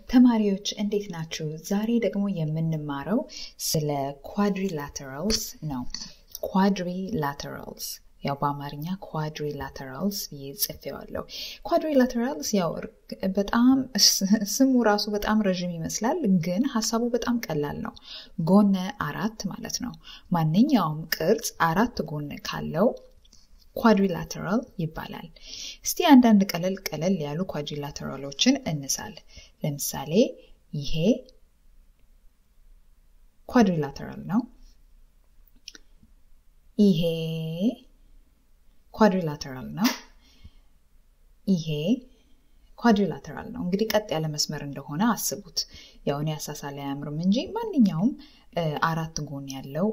ተማሪዎች እንዴት ናችሁ? ዛሬ ደግሞ የምንማረው ስለ ኳድሪላተራልስ ነው። ኳድሪላተራልስ ያው በአማርኛ ኳድሪላተራልስ ብዬ ጽፌዋለሁ። ኳድሪላተራልስ ያው በጣም ስሙ ራሱ በጣም ረዥም ይመስላል፣ ግን ሀሳቡ በጣም ቀላል ነው። ጎነ አራት ማለት ነው። ማንኛውም ቅርጽ አራት ጎን ካለው ኳድሪላተራል ይባላል። እስቲ አንዳንድ ቀለል ቀለል ያሉ ኳድሪላተራሎችን እንሳል። ለምሳሌ ይሄ ኳድሪላተራል ነው። ይሄ ኳድሪላተራል ነው። ይሄ ኳድሪላተራል ነው። እንግዲህ ቀጥ ያለ መስመር እንደሆነ አስቡት። ያው እኔ አሳሳል አያምርም እንጂ ማንኛውም አራት ጎን ያለው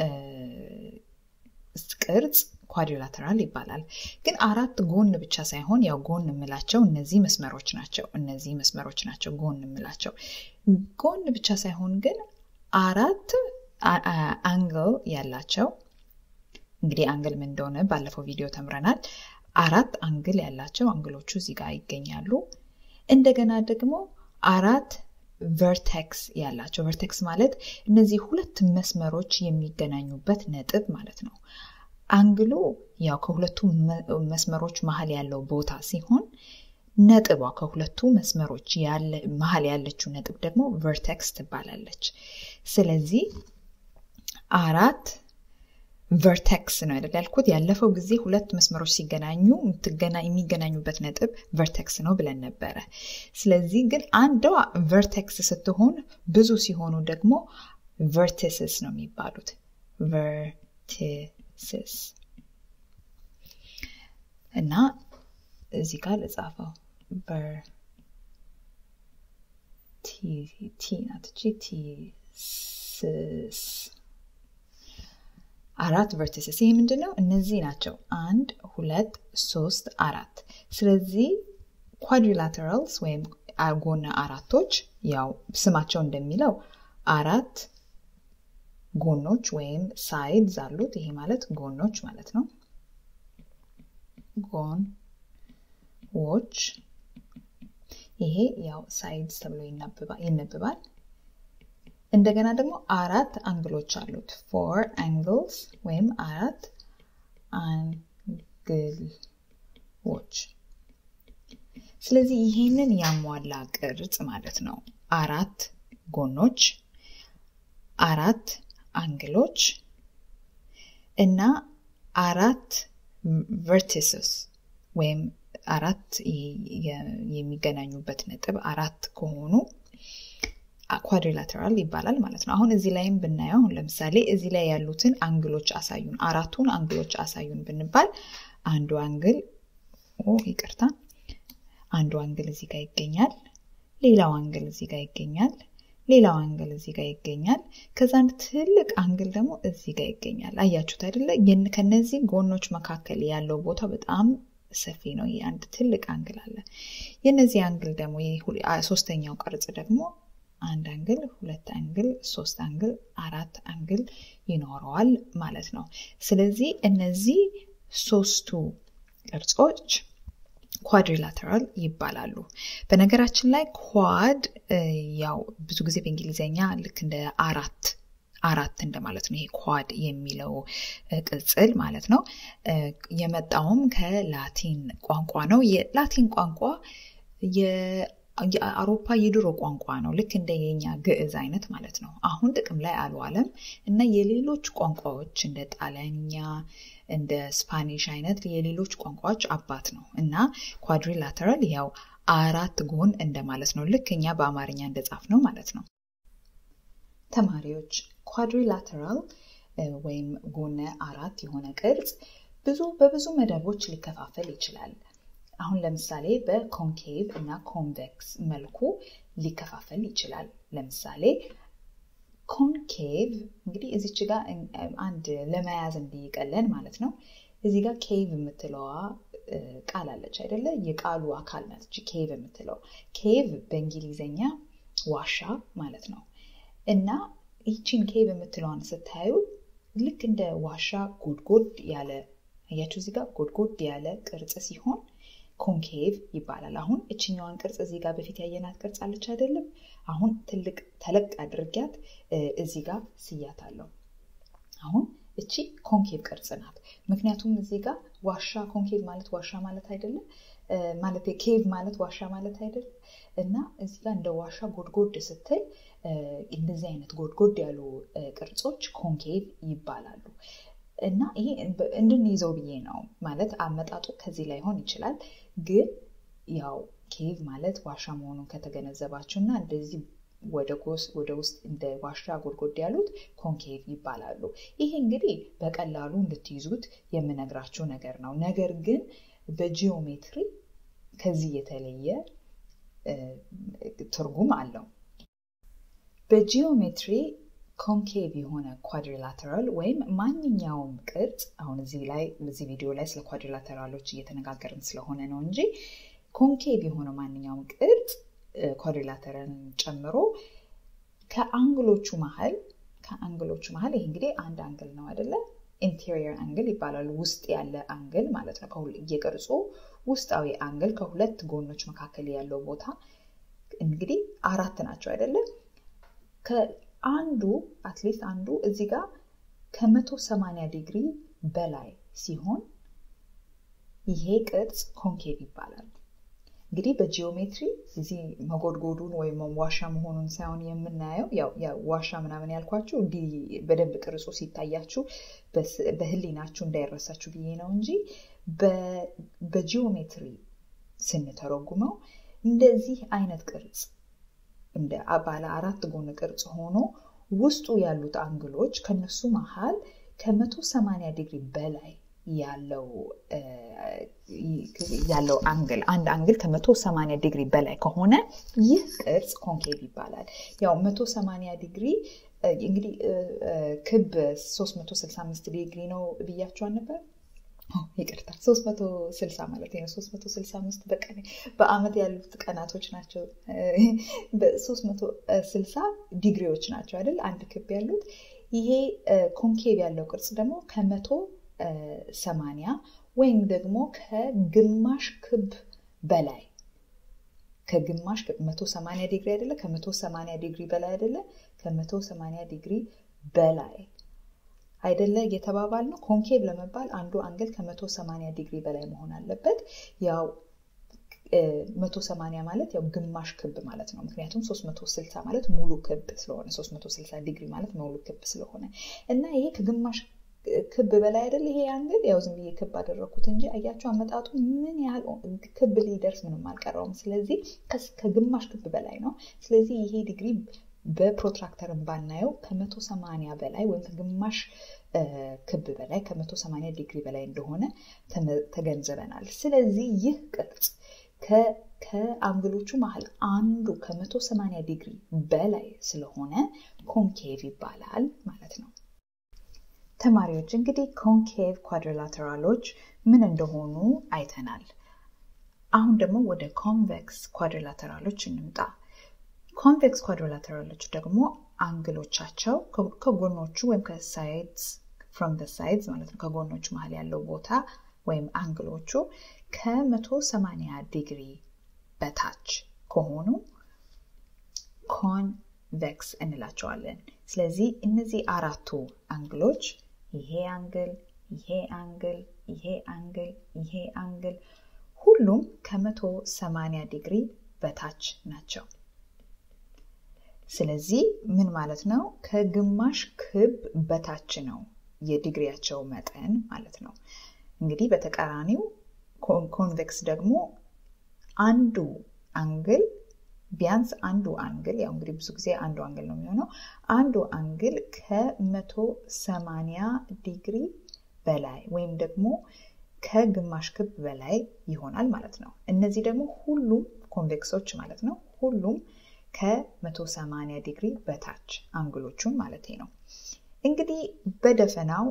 ቅርጽ ኳድሪላተራል ይባላል። ግን አራት ጎን ብቻ ሳይሆን ያው ጎን የምላቸው እነዚህ መስመሮች ናቸው። እነዚህ መስመሮች ናቸው ጎን የምላቸው። ጎን ብቻ ሳይሆን ግን አራት አንግል ያላቸው እንግዲህ አንግል ምን እንደሆነ ባለፈው ቪዲዮ ተምረናል። አራት አንግል ያላቸው አንግሎቹ እዚህ ጋር ይገኛሉ። እንደገና ደግሞ አራት ቨርቴክስ ያላቸው ቨርቴክስ ማለት እነዚህ ሁለት መስመሮች የሚገናኙበት ነጥብ ማለት ነው። አንግሉ ያው ከሁለቱ መስመሮች መሀል ያለው ቦታ ሲሆን ነጥቧ ከሁለቱ መስመሮች መሀል ያለችው ነጥብ ደግሞ ቨርቴክስ ትባላለች። ስለዚህ አራት ቨርቴክስ ነው አይደል ያልኩት። ያለፈው ጊዜ ሁለት መስመሮች ሲገናኙ የሚገናኙበት ነጥብ ቨርቴክስ ነው ብለን ነበረ። ስለዚህ ግን አንዷ ቨርቴክስ ስትሆን ብዙ ሲሆኑ ደግሞ ቨርቲስስ ነው የሚባሉት። ቨርቲስስ እና እዚህ ጋር ልጻፈው ቲ ናት ቲ ስስ አራት ቨርቲስስ። ይህ ምንድን ነው? እነዚህ ናቸው። አንድ፣ ሁለት፣ ሶስት፣ አራት። ስለዚህ ኳድሪላተራልስ ወይም ጎነ አራቶች ያው ስማቸው እንደሚለው አራት ጎኖች ወይም ሳይድዝ አሉት። ይሄ ማለት ጎኖች ማለት ነው። ጎንዎች። ይሄ ያው ሳይድስ ተብሎ ይነበባል። እንደገና ደግሞ አራት አንግሎች አሉት። ፎር አንግልስ ወይም አራት አንግሎች። ስለዚህ ይሄንን ያሟላ ቅርጽ ማለት ነው። አራት ጎኖች፣ አራት አንግሎች እና አራት ቨርቲስስ ወይም አራት የሚገናኙበት ነጥብ አራት ከሆኑ ኳድሪላተራል ይባላል ማለት ነው። አሁን እዚህ ላይም ብናየው አሁን ለምሳሌ እዚህ ላይ ያሉትን አንግሎች አሳዩን፣ አራቱን አንግሎች አሳዩን ብንባል አንዱ አንግል ይቅርታ፣ አንዱ አንግል እዚህ ጋር ይገኛል። ሌላው አንግል እዚህ ጋር ይገኛል። ሌላው አንግል እዚህ ጋር ይገኛል። ከዛ አንድ ትልቅ አንግል ደግሞ እዚህ ጋር ይገኛል። አያችሁት አይደለ? ከነዚህ ጎኖች መካከል ያለው ቦታ በጣም ሰፊ ነው። ይህ አንድ ትልቅ አንግል አለ። የነዚህ አንግል ደግሞ ሶስተኛው ቅርጽ ደግሞ አንድ አንግል፣ ሁለት አንግል፣ ሶስት አንግል፣ አራት አንግል ይኖረዋል ማለት ነው። ስለዚህ እነዚህ ሶስቱ ቅርጾች ኳድሪላተራል ይባላሉ። በነገራችን ላይ ኳድ ያው ብዙ ጊዜ በእንግሊዝኛ ልክ እንደ አራት አራት እንደማለት ነው። ይሄ ኳድ የሚለው ቅጽል ማለት ነው። የመጣውም ከላቲን ቋንቋ ነው። የላቲን ቋንቋ የአውሮፓ የድሮ ቋንቋ ነው። ልክ እንደ የኛ ግዕዝ አይነት ማለት ነው። አሁን ጥቅም ላይ አልዋለም እና የሌሎች ቋንቋዎች እንደ ጣሊያንኛ፣ እንደ ስፓኒሽ አይነት የሌሎች ቋንቋዎች አባት ነው እና ኳድሪላተራል ያው አራት ጎን እንደማለት ነው። ልክ እኛ በአማርኛ እንደጻፍ ነው ማለት ነው። ተማሪዎች ኳድሪላተራል ወይም ጎነ አራት የሆነ ቅርጽ ብዙ በብዙ መደቦች ሊከፋፈል ይችላል። አሁን ለምሳሌ በኮንኬቭ እና ኮንቬክስ መልኩ ሊከፋፈል ይችላል። ለምሳሌ ኮንኬቭ እንግዲህ እዚች ጋር አንድ ለመያዝ እንዲቀለን ማለት ነው። እዚህ ጋር ኬቭ የምትለዋ ቃል አለች አይደለ? የቃሉ አካል ናት እቺ ኬቭ የምትለው። ኬቭ በእንግሊዝኛ ዋሻ ማለት ነው እና ይቺን ኬቭ የምትለዋን ስታዩ ልክ እንደ ዋሻ ጎድጎድ ያለ አያችሁ፣ እዚህ ጋር ጎድጎድ ያለ ቅርጽ ሲሆን ኮንኬቭ ይባላል። አሁን እችኛዋን ቅርጽ እዚህ ጋር በፊት ያየናት ቅርጽ አለች አይደለም? አሁን ትልቅ ተለቅ አድርጊያት እዚህ ጋር ስያታለሁ። አሁን እቺ ኮንኬቭ ቅርጽ ናት። ምክንያቱም እዚህ ጋር ዋሻ ኮንኬቭ ማለት ዋሻ ማለት አይደለም ማለት ኬቭ ማለት ዋሻ ማለት አይደለም እና እዚህ ጋር እንደ ዋሻ ጎድጎድ ስትል እንደዚህ አይነት ጎድጎድ ያሉ ቅርጾች ኮንኬቭ ይባላሉ። እና ይሄ እንድንይዘው ብዬ ነው ማለት አመጣጡ ከዚህ ላይ ሆን ይችላል። ግን ያው ኬቭ ማለት ዋሻ መሆኑን ከተገነዘባችሁ እና እንደዚህ ወደ ውስጥ እንደ ዋሻ ጎድጎድ ያሉት ኮንኬቭ ይባላሉ። ይሄ እንግዲህ በቀላሉ እንድትይዙት የምነግራችሁ ነገር ነው። ነገር ግን በጂኦሜትሪ ከዚህ የተለየ ትርጉም አለው። በጂኦሜትሪ ኮንኬቭ የሆነ ኳድሪላተራል ወይም ማንኛውም ቅርጽ አሁን እዚህ ላይ በዚህ ቪዲዮ ላይ ስለ ኳድሪላተራሎች እየተነጋገርን ስለሆነ ነው እንጂ ኮንኬቭ የሆነ ማንኛውም ቅርጽ ኳድሪላተራልን ጨምሮ ከአንግሎቹ መሀል ከአንግሎቹ መሀል ይህ እንግዲህ አንድ አንግል ነው አይደለ? ኢንቴሪየር አንግል ይባላል። ውስጥ ያለ አንግል ማለት ነው። የቅርጹ ውስጣዊ አንግል ከሁለት ጎኖች መካከል ያለው ቦታ እንግዲህ አራት ናቸው አይደለም? ከአንዱ አትሊስት አንዱ እዚህ ጋር ከመቶ ሰማንያ ዲግሪ በላይ ሲሆን ይሄ ቅርጽ ኮንኬቭ ይባላል። እንግዲህ በጂኦሜትሪ እዚህ መጎድጎዱን ወይም ዋሻ መሆኑን ሳይሆን የምናየው ያው ዋሻ ምናምን ያልኳችሁ እንዲህ በደንብ ቅርጹ ሲታያችሁ በህሊናችሁ እንዳይረሳችሁ ብዬ ነው እንጂ በጂኦሜትሪ ስንተረጉመው እንደዚህ አይነት ቅርጽ እንደ ባለ አራት ጎን ቅርጽ ሆኖ ውስጡ ያሉት አንግሎች ከነሱ መሀል ከመቶ ሰማንያ ዲግሪ በላይ ያለው ያለው አንግል አንድ አንግል ከመቶ ሰማንያ ዲግሪ በላይ ከሆነ ይህ ቅርጽ ኮንኬቭ ይባላል። ያው መቶ ሰማንያ ዲግሪ እንግዲህ ክብ 365 ዲግሪ ነው ብያቸዋል ነበር። ይቅርታ 360 ማለት ነው። 365 በቀን በአመት ያሉት ቀናቶች ናቸው። በ360 ዲግሪዎች ናቸው አይደል? አንድ ክብ ያሉት። ይሄ ኮንኬቭ ያለው ቅርጽ ደግሞ ከመቶ ሰማንያ ወይም ደግሞ ከግማሽ ክብ በላይ ከግማሽ መቶ ሰማንያ ዲግሪ አይደለ? ከመቶ ሰማንያ ዲግሪ በላይ አይደለ? ከመቶ ሰማንያ ዲግሪ በላይ አይደለ እየተባባል ነው። ኮንኬቭ ለመባል አንዱ አንግል ከመቶ ሰማንያ ዲግሪ በላይ መሆን አለበት። ያው መቶ ሰማንያ ማለት ያው ግማሽ ክብ ማለት ነው። ምክንያቱም ሶስት መቶ ስልሳ ማለት ሙሉ ክብ ስለሆነ ሶስት መቶ ስልሳ ዲግሪ ማለት ሙሉ ክብ ስለሆነ እና ይሄ ከግማሽ ክብ በላይ አይደል ይሄ አንግል ያው ዝም ብዬ ክብ አደረግኩት እንጂ አያቸው አመጣጡ ምን ያህል ክብ ሊደርስ ምንም አልቀረውም። ስለዚህ ከግማሽ ክብ በላይ ነው። ስለዚህ ይሄ ዲግሪ በፕሮትራክተርን ባናየው ከመቶ ሰማንያ በላይ ወይም ከግማሽ ክብ በላይ ከመቶ ሰማንያ ዲግሪ በላይ እንደሆነ ተገንዝበናል። ስለዚህ ይህ ቅርጽ ከአንግሎቹ መሀል አንዱ ከመቶ ሰማንያ ዲግሪ በላይ ስለሆነ ኮንኬቭ ይባላል ማለት ነው። ተማሪዎች እንግዲህ ኮንኬቭ ኳድሪላተራሎች ምን እንደሆኑ አይተናል። አሁን ደግሞ ወደ ኮንቬክስ ኳድሪላተራሎች እንምጣ። ኮንቬክስ ኳድሪላተራሎች ደግሞ አንግሎቻቸው ከጎኖቹ ወይም ከሳይድስ ፍሮም ዘ ሳይድስ ማለት ነው ከጎኖቹ መሀል ያለው ቦታ ወይም አንግሎቹ ከመቶ ሰማንያ ዲግሪ በታች ከሆኑ ኮንቬክስ እንላቸዋለን። ስለዚህ እነዚህ አራቱ አንግሎች ይሄ አንግል፣ ይሄ አንግል፣ ይሄ አንግል፣ ይሄ አንግል ሁሉም ከመቶ ሰማንያ ዲግሪ በታች ናቸው። ስለዚህ ምን ማለት ነው? ከግማሽ ክብ በታች ነው የዲግሪያቸው መጠን ማለት ነው። እንግዲህ በተቃራኒው ኮንቬክስ ደግሞ አንዱ አንግል ቢያንስ አንዱ አንግል ያው እንግዲህ ብዙ ጊዜ አንዱ አንግል ነው የሚሆነው። አንዱ አንግል ከመቶ ሰማንያ ዲግሪ በላይ ወይም ደግሞ ከግማሽ ክብ በላይ ይሆናል ማለት ነው። እነዚህ ደግሞ ሁሉም ኮንቬክሶች ማለት ነው። ሁሉም ከ180 ዲግሪ በታች አንግሎቹን ማለት ነው። እንግዲህ በደፈናው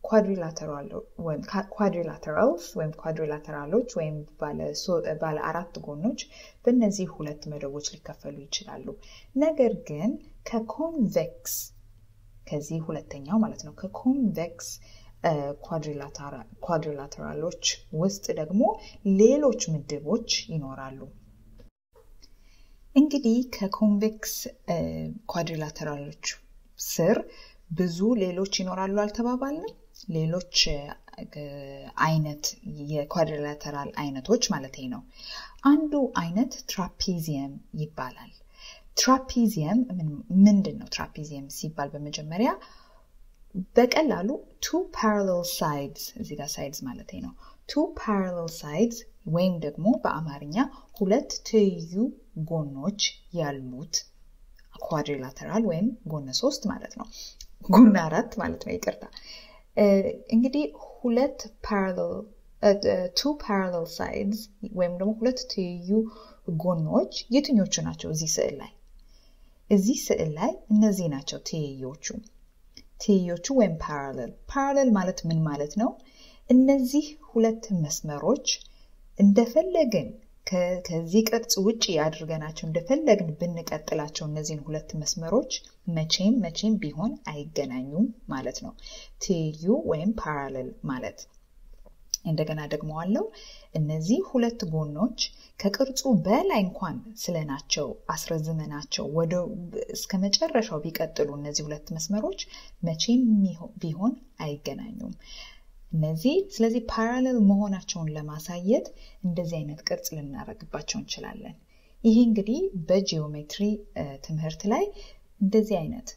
ኳድሪላተራልስ ወይም ኳድሪላተራሎች ወይም ባለ አራት ጎኖች በእነዚህ ሁለት መደቦች ሊከፈሉ ይችላሉ። ነገር ግን ከኮንቬክስ ከዚህ ሁለተኛው ማለት ነው ከኮንቬክስ ኳድሪላተራሎች ውስጥ ደግሞ ሌሎች ምድቦች ይኖራሉ። እንግዲህ ከኮንቬክስ ኳድሪላተራሎች ስር ብዙ ሌሎች ይኖራሉ አልተባባልንም? ሌሎች አይነት የኳድሪላተራል አይነቶች ማለት ነው። አንዱ አይነት ትራፒዚየም ይባላል። ትራፒዚየም ምንድን ነው? ትራፒዚየም ሲባል በመጀመሪያ በቀላሉ ቱ ፓራሌል ሳይድስ እዚህ ጋር ሳይድስ ማለት ነው። ቱ ፓራሌል ሳይድስ ወይም ደግሞ በአማርኛ ሁለት ትይዩ ጎኖች ያሉት ኳድሪላተራል ወይም ጎነ ሶስት ማለት ነው። ጎነ አራት ማለት ነው። ይቅርታ እንግዲህ ሁለት ቱ ፓራሌል ሳይድስ ወይም ደግሞ ሁለት ትይዩ ጎኖች የትኞቹ ናቸው? እዚህ ስዕል ላይ እዚህ ስዕል ላይ እነዚህ ናቸው ትይዮቹ ትይዮቹ ወይም ፓራሌል። ፓራሌል ማለት ምን ማለት ነው? እነዚህ ሁለት መስመሮች እንደፈለግን ከዚህ ቅርጽ ውጭ አድርገናቸው እንደፈለግን ብንቀጥላቸው እነዚህን ሁለት መስመሮች መቼም መቼም ቢሆን አይገናኙም ማለት ነው። ትይዩ ወይም ፓራሌል ማለት እንደገና ደግሞ አለው እነዚህ ሁለት ጎኖች ከቅርጹ በላይ እንኳን ስለናቸው አስረዝመናቸው ወደ እስከ መጨረሻው ቢቀጥሉ እነዚህ ሁለት መስመሮች መቼም ቢሆን አይገናኙም። እነዚህ ስለዚህ ፓራሌል መሆናቸውን ለማሳየት እንደዚህ አይነት ቅርጽ ልናደርግባቸው እንችላለን። ይህ እንግዲህ በጂኦሜትሪ ትምህርት ላይ እንደዚህ አይነት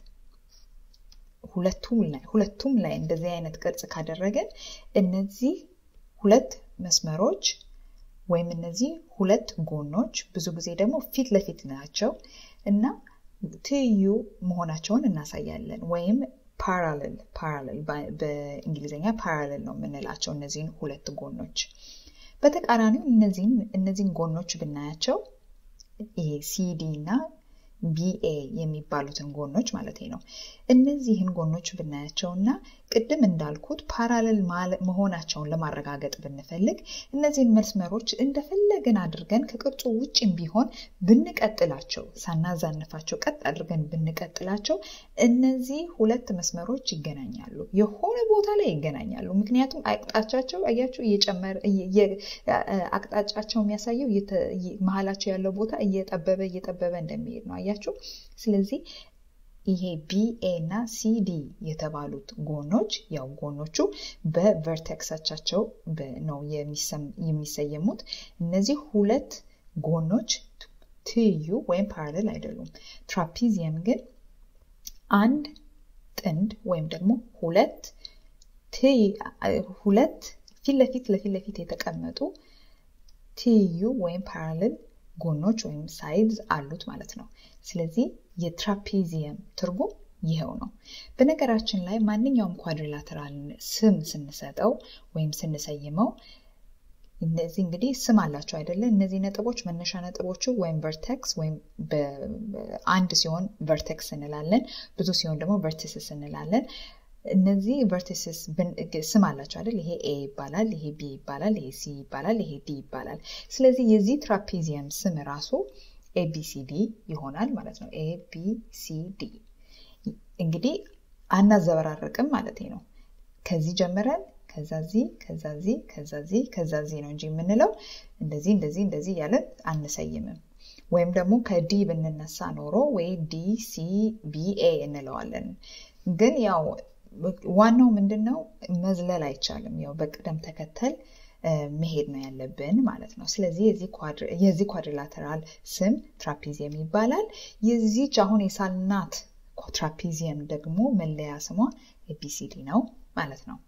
ሁለቱም ላይ እንደዚህ አይነት ቅርጽ ካደረገን እነዚህ ሁለት መስመሮች ወይም እነዚህ ሁለት ጎኖች ብዙ ጊዜ ደግሞ ፊት ለፊት ናቸው እና ትይዩ መሆናቸውን እናሳያለን ወይም ፓራሌል ፓራሌል በእንግሊዝኛ ፓራሌል ነው የምንላቸው እነዚህን ሁለት ጎኖች። በተቃራኒው እነዚህን ጎኖች ብናያቸው ይሄ ሲዲ እና ቢኤ የሚባሉትን ጎኖች ማለት ነው። እነዚህን ጎኖች ብናያቸው እና ቅድም እንዳልኩት ፓራሌል መሆናቸውን ለማረጋገጥ ብንፈልግ እነዚህን መስመሮች እንደፈለግን አድርገን ከቅርጹ ውጭም ቢሆን ብንቀጥላቸው ሳናዛንፋቸው ቀጥ አድርገን ብንቀጥላቸው እነዚህ ሁለት መስመሮች ይገናኛሉ። የሆነ ቦታ ላይ ይገናኛሉ። ምክንያቱም አቅጣጫቸው አያቸው እየጨመረ አቅጣጫቸው የሚያሳየው መሀላቸው ያለው ቦታ እየጠበበ እየጠበበ እንደሚሄድ ነው። አያችሁ። ስለዚህ ይሄ ቢኤ እና ሲዲ የተባሉት ጎኖች ያው ጎኖቹ በቨርቴክሳቻቸው ነው የሚሰየሙት። እነዚህ ሁለት ጎኖች ትይዩ ወይም ፓራሌል አይደሉም። ትራፒዚየም ግን አንድ ጥንድ ወይም ደግሞ ሁለት ሁለት ፊት ለፊት ለፊት ለፊት የተቀመጡ ትይዩ ወይም ፓራሌል ጎኖች ወይም ሳይድስ አሉት ማለት ነው። ስለዚህ የትራፒዚየም ትርጉም ይኸው ነው። በነገራችን ላይ ማንኛውም ኳድሪላተራል ስም ስንሰጠው ወይም ስንሰይመው እነዚህ እንግዲህ ስም አላቸው አይደለ? እነዚህ ነጥቦች መነሻ ነጥቦቹ ወይም ቨርቴክስ ወይም አንድ ሲሆን ቨርቴክስ እንላለን፣ ብዙ ሲሆን ደግሞ ቨርቲስስ እንላለን። እነዚህ ቨርቲስስ ስም አላቸው አይደል? ይሄ ኤ ይባላል፣ ይሄ ቢ ይባላል፣ ይሄ ሲ ይባላል፣ ይሄ ዲ ይባላል። ስለዚህ የዚህ ትራፒዚየም ስም ራሱ ኤቢሲዲ ይሆናል ማለት ነው። ኤቢሲዲ እንግዲህ አናዘበራርቅም ማለት ነው። ከዚህ ጀምረን ከዛዚ ከዛዚ ከዛዚ ከዛዚ ነው እንጂ የምንለው እንደዚህ እንደዚህ እንደዚህ እያለን አንሰይምም። ወይም ደግሞ ከዲ ብንነሳ ኖሮ ወይ ዲ ሲ ቢኤ እንለዋለን። ግን ያው ዋናው ምንድን ነው መዝለል አይቻልም። ያው በቅደም ተከተል መሄድ ነው ያለብን ማለት ነው። ስለዚህ የዚህ ኳድሪላተራል ስም ትራፒዚየም ይባላል። የዚች አሁን የሳልናት ትራፒዚየም ደግሞ መለያ ስሟ ኤቢሲዲ ነው ማለት ነው።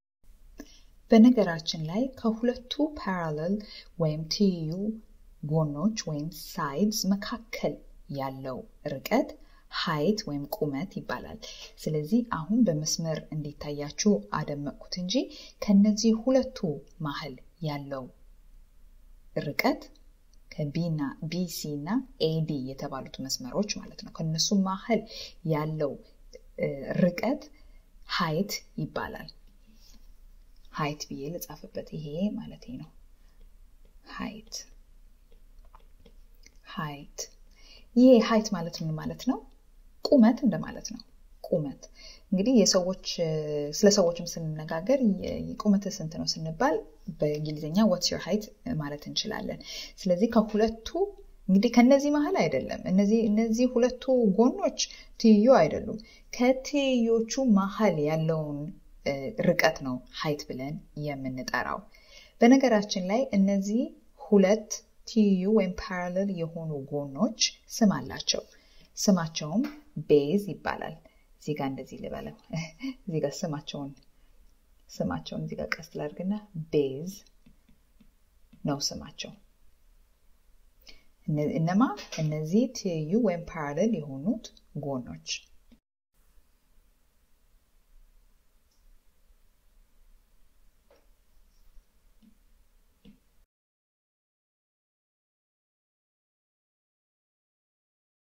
በነገራችን ላይ ከሁለቱ ፓራሌል ወይም ትይዩ ጎኖች ወይም ሳይድስ መካከል ያለው ርቀት ሀይት ወይም ቁመት ይባላል። ስለዚህ አሁን በመስመር እንዲታያችሁ አደመቅኩት እንጂ ከነዚህ ሁለቱ መሀል ያለው ርቀት ከቢና ቢሲ እና ኤዲ የተባሉት መስመሮች ማለት ነው። ከነሱ መሀል ያለው ርቀት ሀይት ይባላል። ሀይት ብዬ ልጻፍበት ይሄ ማለት ነው። ሀይት ሀይት ይሄ ሀይት ማለት ምን ማለት ነው? ቁመት እንደማለት ነው። ቁመት እንግዲህ የሰዎች ስለ ሰዎችም ስንነጋገር ቁመት ስንት ነው ስንባል በእንግሊዝኛ ዋትስ ዮር ሃይት ማለት እንችላለን። ስለዚህ ከሁለቱ እንግዲህ ከነዚህ መሀል አይደለም። እነዚህ እነዚህ ሁለቱ ጎኖች ትይዩ አይደሉም። ከትይዮቹ መሀል ያለውን ርቀት ነው ሀይት ብለን የምንጠራው። በነገራችን ላይ እነዚህ ሁለት ትይዩ ወይም ፓራለል የሆኑ ጎኖች ስም አላቸው። ስማቸውም ቤዝ ይባላል። እዚህ ጋር እንደዚህ ልበለው። እዚህ ጋር ስማቸውን ስማቸውን እዚህ ጋር ቀስ ላድርግና ቤዝ ነው ስማቸው። እነማ እነዚህ ትይዩ ወይም ፓራለል የሆኑት ጎኖች